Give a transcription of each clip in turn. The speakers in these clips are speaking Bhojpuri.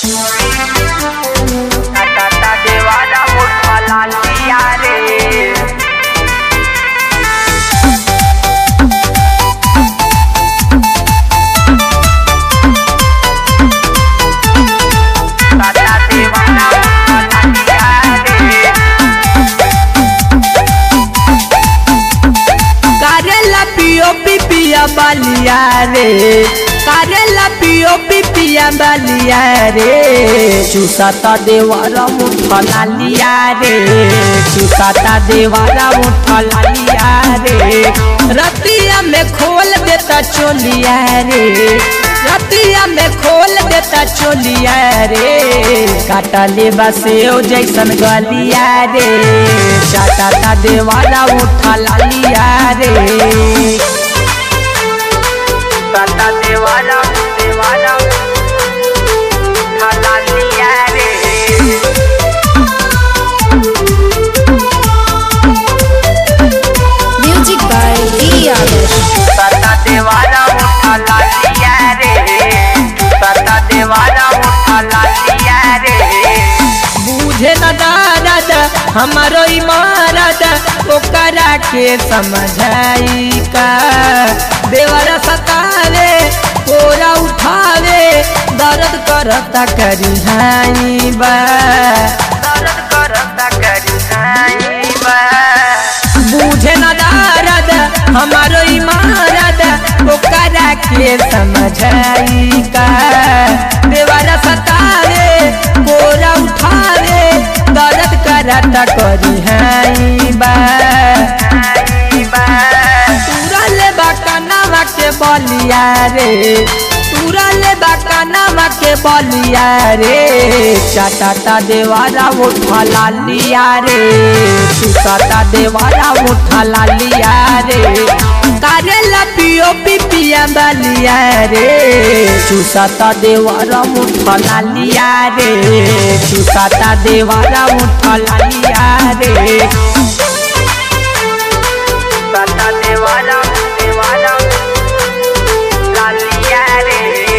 टाटा देवाला मोठा लालिया रे टाटा देवाला मोठा लालिया रे करेला पियो पिपिया बालिया रे करेला पियो पिपिया बालिया रे चुसाता देवारा मुठा लालिया रे चुसाता देवारा मुठा लालिया रे रतिया में खोल देता चोलिया रे रतिया में खोल देता चोलिया रे काटा ले बसे ओ जैसन गलिया रे चाटा देवारा उठा लालिया रे टाटा देवाला देवाला मोठा लालिया रे Music by D. Adesh. Tata देवाला मोठा लालिया रे टाटा देवाला मोठा लालिया रे बूझे न दादा हमारो इमारत ओकरा के समझाई का देवरा सतावे कोरा उठावे दर्द करता करी हाई बा दर्द करता करी नाई बा बूझे न दारद हमारो इमारत ओकरा के समझाई का देवरा सतावे कोरा उठावे दर्द करता करी हाई बा नाई बा तुरल बकनवा के बलिया रे तुरल बकनवा के बलिया रे चाटाटा देवारा उठा लालिया रे सुसाता देवारा उठा लालिया रे करेला पियो पिपिया बलिया रे चुसाता देवारा उठा लालिया रे चुसाता देवारा उठा लालिया रे टाटा देवाला देवाला लालिया रे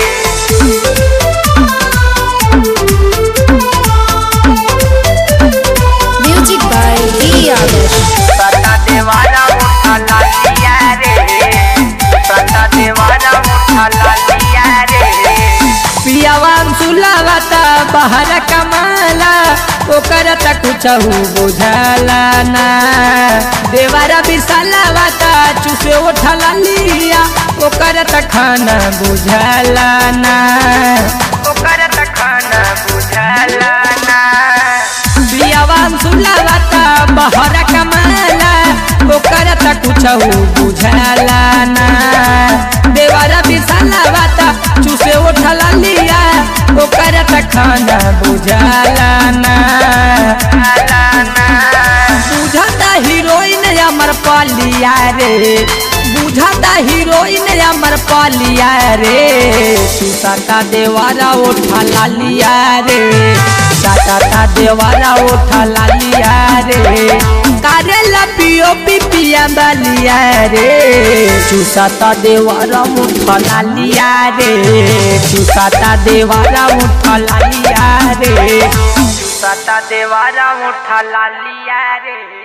Music by D. Adesh. Tata देवाला मोठा लालिया रे टाटा देवाला मोठा लालिया रे पियावान सुलावता बाहर कमाला ओकर त कुछ बुझाला ना देवारा बिसलावता चुसे उठला लिया ओकर त खाना बुझाला ना ओकर त खाना बुझाला ना पियावान सुलावता बाहर कमाला ओकर त कुछ बुझाला ना देवारा बिसलावता चुसे उठला लिया ओकर त खाना बुझाला ना ला ना बुझाता हीरोइन अमर पालिया रे बुझाता हीरोइन अमर पालिया रे सुसाता देवारा उठा लालिया रे साटा देवारा उठा लालिया रे करेला पियो पिपिया बलिया रे चुसाता देवारा उठा लालिया रे चुसाता देवारा उठा लालिया रे टाटा देवाला मोठा लालिया रे